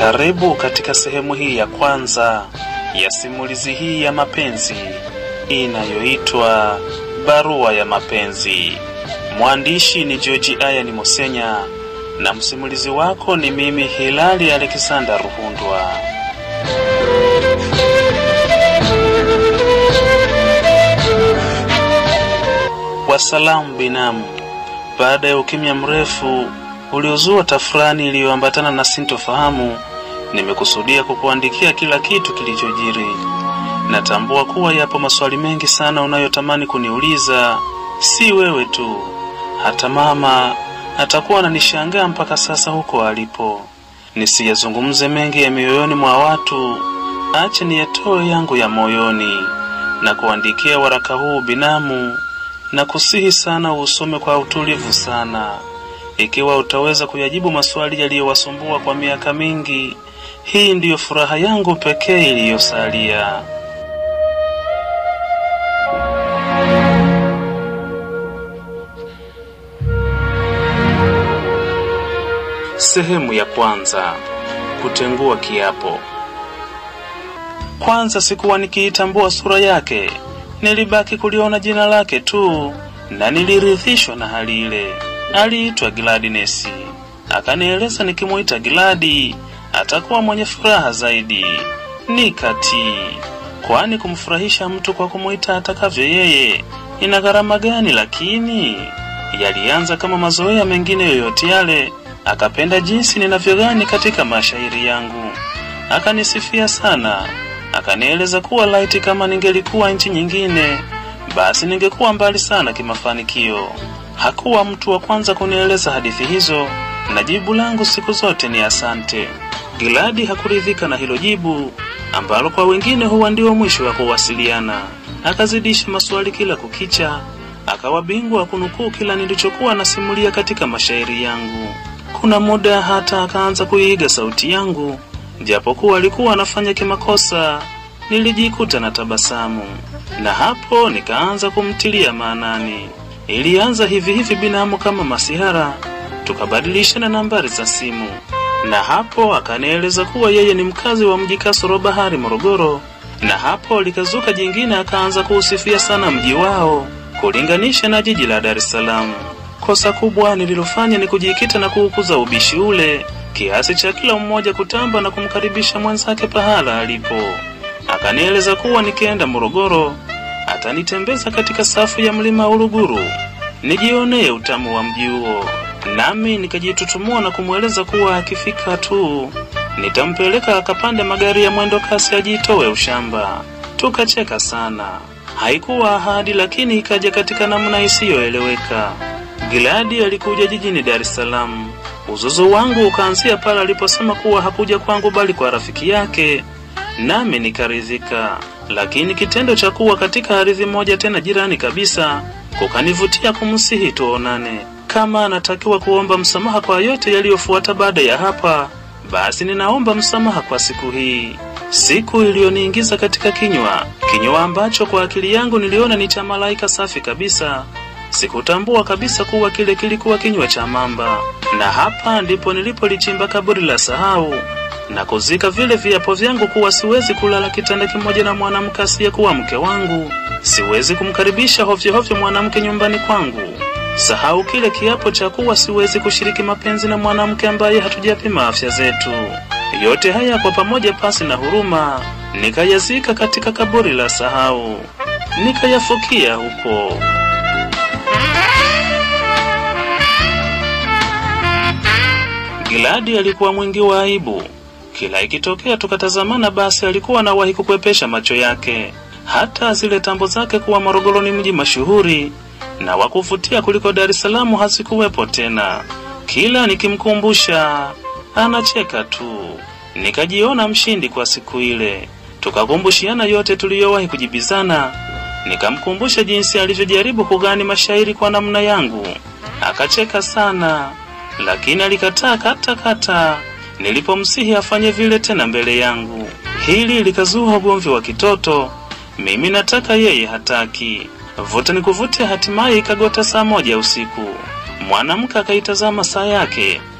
Karibu katika sehemu hii ya kwanza ya simulizi hii ya mapenzi inayoitwa Barua ya Mapenzi. Mwandishi ni George Ayani Mosenya na msimulizi wako ni mimi Hilali Alexander Ruhundwa. Wasalamu binamu. Baada ya ukimya mrefu uliozua tafurani iliyoambatana na sintofahamu, nimekusudia kukuandikia kila kitu kilichojiri. Natambua kuwa yapo maswali mengi sana unayotamani kuniuliza, si wewe tu, hata mama atakuwa ananishangaa mpaka sasa huko alipo. Nisiyazungumze mengi ya mioyoni mwa watu, acha niyatoe yangu ya moyoni na kuandikia waraka huu binamu, na kusihi sana usome kwa utulivu sana. Ikiwa utaweza kuyajibu maswali yaliyowasumbua kwa miaka mingi, hii ndiyo furaha yangu pekee iliyosalia. Sehemu ya kwanza: kutengua kiapo. Kwanza sikuwa nikiitambua sura yake, nilibaki kuliona jina lake tu, na nilirithishwa na hali ile. Aliitwa Gladness, akanieleza nikimuita Gladi atakuwa mwenye furaha zaidi. Nikatii, kwani kumfurahisha mtu kwa kumuita atakavyo yeye ina gharama gani? Lakini yalianza kama mazoea mengine yoyote yale. Akapenda jinsi ninavyogani katika mashairi yangu, akanisifia sana, akanieleza kuwa laiti kama ningelikuwa nchi nyingine, basi ningekuwa mbali sana kimafanikio. Hakuwa mtu wa kwanza kunieleza hadithi hizo, na jibu langu siku zote ni asante. Giladi hakuridhika na hilo jibu ambalo kwa wengine huwa ndio mwisho wa kuwasiliana. Akazidisha maswali kila kukicha, akawa bingwa wa kunukuu kila nilichokuwa nasimulia katika mashairi yangu. Kuna muda hata akaanza kuiiga sauti yangu, japokuwa alikuwa anafanya kimakosa. Nilijikuta na tabasamu, na hapo nikaanza kumtilia maanani. Ilianza hivi hivi binamu kama masihara, tukabadilishana nambari za simu, na hapo akanieleza kuwa yeye ni mkazi wa mji kasoro bahari Morogoro, na hapo likazuka jingine, akaanza kuusifia sana mji wao kulinganisha na jiji la Dar es Salaam. Kosa kubwa nililofanya ni kujikita na kuukuza ubishi ule kiasi cha kila mmoja kutamba na kumkaribisha mwenzake pahala alipo. Akanieleza kuwa nikienda Morogoro atanitembeza katika safu ya mlima Uluguru nijionee utamu wa mji huo, nami nikajitutumua na kumweleza kuwa akifika tu nitampeleka akapande magari ya mwendo kasi ajitoe ushamba. Tukacheka sana. Haikuwa ahadi, lakini ikaja katika namna isiyoeleweka. Giladi alikuja jijini Dar es Salaam. Uzuzu wangu ukaanzia pale aliposema kuwa hakuja kwangu bali kwa rafiki yake, nami nikaridhika. Lakini kitendo cha kuwa katika ardhi moja tena jirani kabisa kukanivutia kumsihi tuonane. Kama anatakiwa kuomba msamaha kwa yote yaliyofuata baada ya hapa, basi ninaomba msamaha kwa siku hii, siku iliyoniingiza katika kinywa, kinywa ambacho kwa akili yangu niliona ni cha malaika safi kabisa. Sikutambua kabisa kuwa kile kilikuwa kinywa cha mamba, na hapa ndipo nilipolichimba kaburi la sahau na kuzika vile viapo vyangu kuwa siwezi kulala kitanda kimoja na mwanamke asiyekuwa mke wangu, siwezi kumkaribisha hovyo hovyo mwanamke nyumbani kwangu. Sahau kile kiapo cha kuwa siwezi kushiriki mapenzi na mwanamke ambaye hatujapima afya zetu. Yote haya kwa pamoja, pasi na huruma, nikayazika katika kaburi la sahau, nikayafukia huko. Giladi alikuwa mwingi wa aibu. Kila ikitokea tukatazamana, basi alikuwa anawahi kukwepesha macho yake, hata zile tambo zake kuwa Morogoro ni mji mashuhuri na wa kuvutia kuliko Dar es Salaam hazikuwepo tena. Kila nikimkumbusha anacheka tu. Nikajiona mshindi kwa siku ile. Tukakumbushiana yote tuliyowahi kujibizana. Nikamkumbusha jinsi alivyojaribu kugani mashairi kwa namna yangu, akacheka sana, lakini alikataa kata kata nilipomsihi afanye vile tena mbele yangu. Hili likazua ugomvi wa kitoto, mimi nataka, yeye hataki. Vuta nikuvute, hatimaye ikagota saa moja usiku. Mwanamke akaitazama saa yake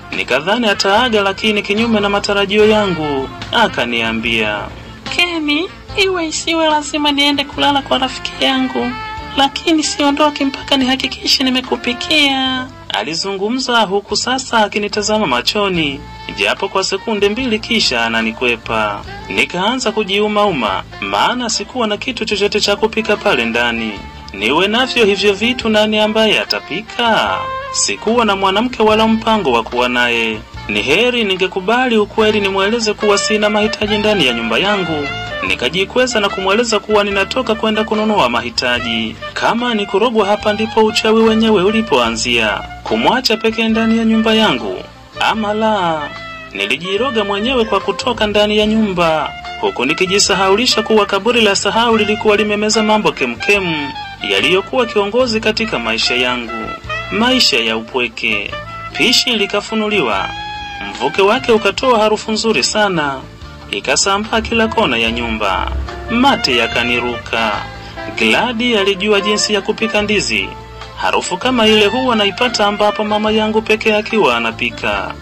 Nikadhani ataaga, lakini kinyume na matarajio yangu akaniambia, Keni, iwe isiwe lazima niende kulala kwa rafiki yangu, lakini siondoki mpaka nihakikishe nimekupikia. alizungumza huku sasa akinitazama machoni japo kwa sekunde mbili, kisha ananikwepa. Nikaanza kujiumauma, maana sikuwa na kitu chochote cha kupika pale ndani. Niwe navyo hivyo vitu, nani ambaye atapika? Sikuwa na mwanamke wala mpango wa kuwa naye. Ni heri ningekubali ukweli, nimweleze kuwa sina mahitaji ndani ya nyumba yangu nikajikweza na kumweleza kuwa ninatoka kwenda kununua mahitaji. Kama ni kurogwa, hapa ndipo uchawi wenyewe ulipoanzia, kumwacha pekee ndani ya nyumba yangu. Ama la, nilijiroga mwenyewe kwa kutoka ndani ya nyumba, huku nikijisahaulisha kuwa kaburi la sahau lilikuwa limemeza mambo kemkemu yaliyokuwa kiongozi katika maisha yangu, maisha ya upweke. Pishi likafunuliwa, mvuke wake ukatoa harufu nzuri sana ikasambaa kila kona ya nyumba. Mate yakaniruka. Gladi alijua jinsi ya kupika ndizi. Harufu kama ile huwa naipata ambapo mama yangu pekee akiwa anapika.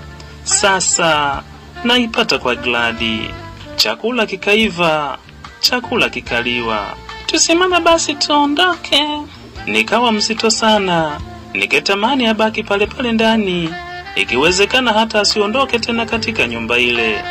Sasa naipata kwa Gladi. Chakula kikaiva, chakula kikaliwa. Tusimame basi tuondoke. Nikawa mzito sana, niketamani abaki pale pale ndani, ikiwezekana hata asiondoke tena katika nyumba ile,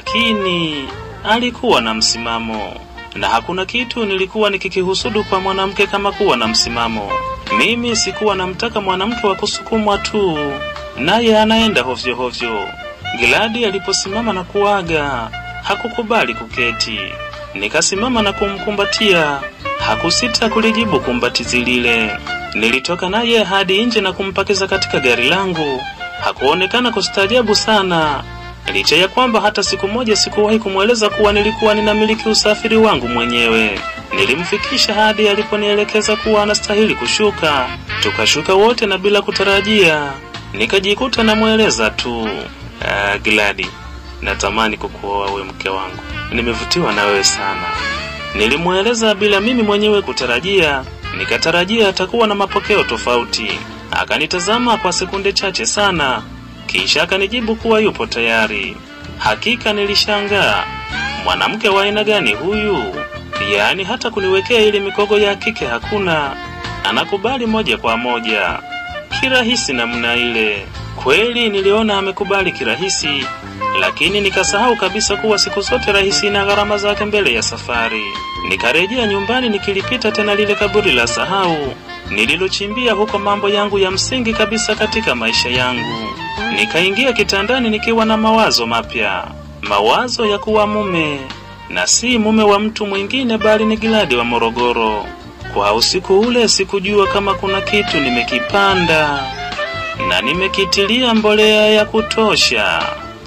lakini alikuwa na msimamo, na hakuna kitu nilikuwa nikikihusudu kwa mwanamke kama kuwa na msimamo. Mimi sikuwa namtaka mwanamke wa kusukumwa tu, naye anaenda hovyo hovyo. Giladi aliposimama na kuaga, hakukubali kuketi. Nikasimama na kumkumbatia, hakusita kulijibu kumbatizi lile. Nilitoka naye hadi nje na kumpakiza katika gari langu. Hakuonekana kustaajabu sana, licha ya kwamba hata siku moja sikuwahi kumweleza kuwa nilikuwa ninamiliki usafiri wangu mwenyewe. Nilimfikisha hadi aliponielekeza kuwa anastahili kushuka. Tukashuka wote na bila kutarajia, nikajikuta namweleza tu, ah, Gladi, natamani kukuoa we mke wangu, nimevutiwa na wewe sana. Nilimweleza bila mimi mwenyewe kutarajia, nikatarajia atakuwa na mapokeo tofauti. Akanitazama kwa sekunde chache sana, kisha akanijibu kuwa yupo tayari. Hakika nilishangaa, mwanamke wa aina gani huyu? Yaani hata kuniwekea ile mikogo ya kike hakuna, anakubali moja kwa moja kirahisi namna ile. Kweli niliona amekubali kirahisi, lakini nikasahau kabisa kuwa siku zote rahisi na gharama zake mbele ya safari. Nikarejea nyumbani nikilipita tena lile kaburi la sahau nililochimbia huko mambo yangu ya msingi kabisa katika maisha yangu. Nikaingia kitandani nikiwa na mawazo mapya, mawazo ya kuwa mume na si mume wa mtu mwingine, bali ni Giladi wa Morogoro. Kwa usiku ule sikujua kama kuna kitu nimekipanda na nimekitilia mbolea ya kutosha.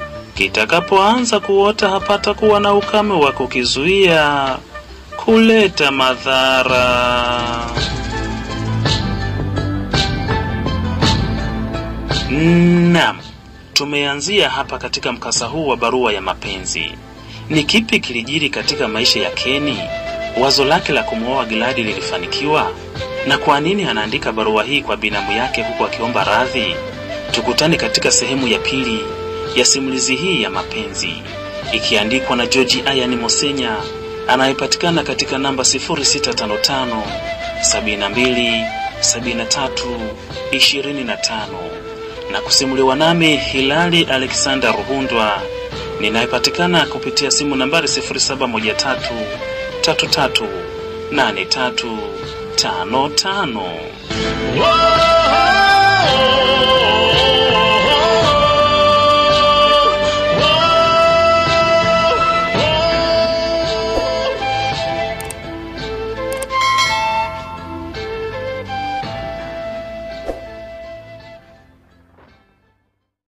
Kitakapoanza kuota hapata kuwa na ukame wa kukizuia kuleta madhara. Naam, tumeanzia hapa katika mkasa huu wa barua ya mapenzi. Ni kipi kilijiri katika maisha ya Keni? Wazo lake la kumwoa Giladi lilifanikiwa? Na kwa nini anaandika barua hii kwa binamu yake huku akiomba radhi? Tukutane katika sehemu ya pili ya simulizi hii ya mapenzi, ikiandikwa na George Ayani Mosenya anayepatikana katika namba 0655 72 73 25 na kusimuliwa nami Hilali Alexander Ruhundwa ninayepatikana kupitia simu nambari 0713 33 83 55. Whoa,